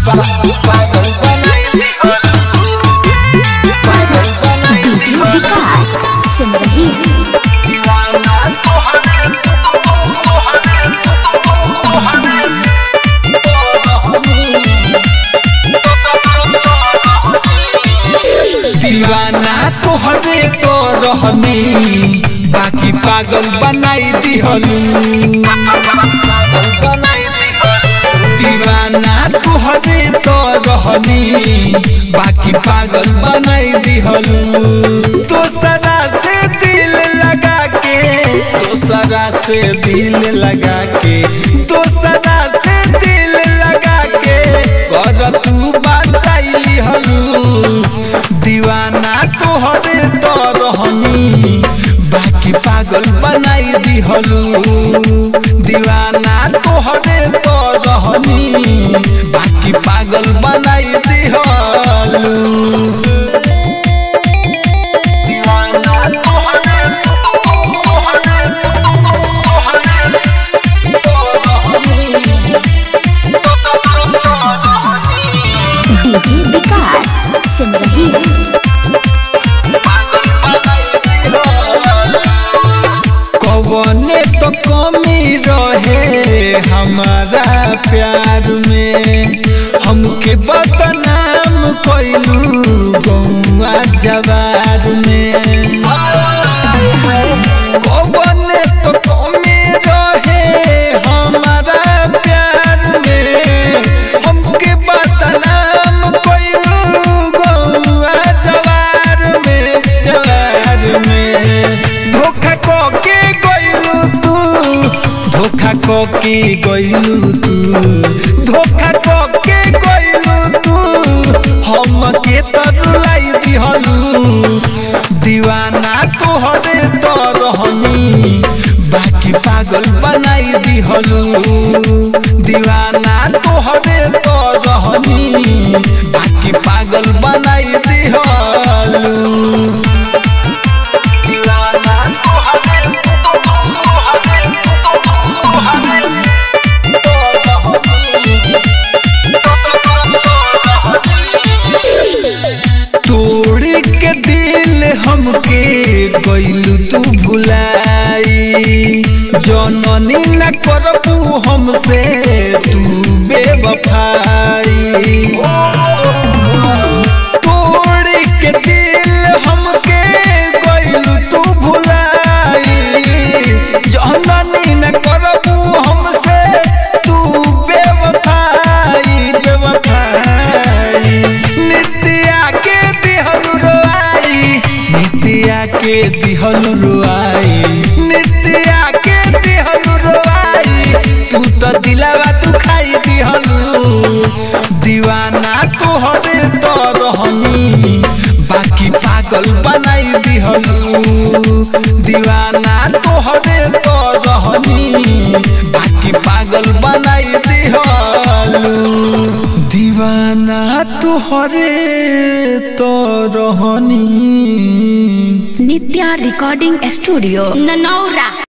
पागल बनाई दिहलू पागल बनाई डीजे विकास सिमरही दीवाना तोहरे तोहरे दीवाना तोहरे तो रहनी बाकी पागल बनाई दिहलू पागल बनाई दिहलू दीवाना तोहरे तो रहनी बाकी पागल बनाई दिहलू दोसरा से दिल लगा के दोसरा से दिल लगा के दोसरा से दिल लगा के कर तू बसाई हलू दीवाना तोहरे तो रहनी बाकी पागल बनाई दिहलू दीवाना तोहरे तो रहनी बाकी पागल बनाई दिहलू दीवाना तोहरे तोहरे डीजे विकास सिमरही कवने तो कमी रहे हमारा प्यार में हमके बदनाम कैलू गौआ जवार में कवने तो कमी रहे हमारा प्यार में हमके बदनाम कैलू गौआ जवार में जवार में धोखा को के गइलू तू धोखा को के गइलू तू धोखा को के गइलू तू हम के तरुलाई दिहलू दीवाना तोहरे तो रहनी बाकी पागल बनाई दिहलू दीवाना तोहरे तो रहनी बाकी पागल बनाई दिहलू दीवाना तोहरे तोड़ के दिल हमके गइलू तू भुलाई जननी न करबू हमसे तू बेवफाई तोड़ के दिल हमके गइलू तू भुलाई जननी न करबू हमसे तू बेवफाई बेवफाई नित्या के दिहलु रोआई नित्या के दिहलु रोआई नित्या के दिहलु रोआई तू तो दिलावा तू खाई दिहलु दीवाना तोहरे तो रहनी बाकी पागल बनाई दिहलू दीवाना तोहरे तो रहनी बाकी पागल बनाई दिहलू दीवाना तोहरे तो रहनी नित्या रिकॉर्डिंग स्टूडियो ननौरा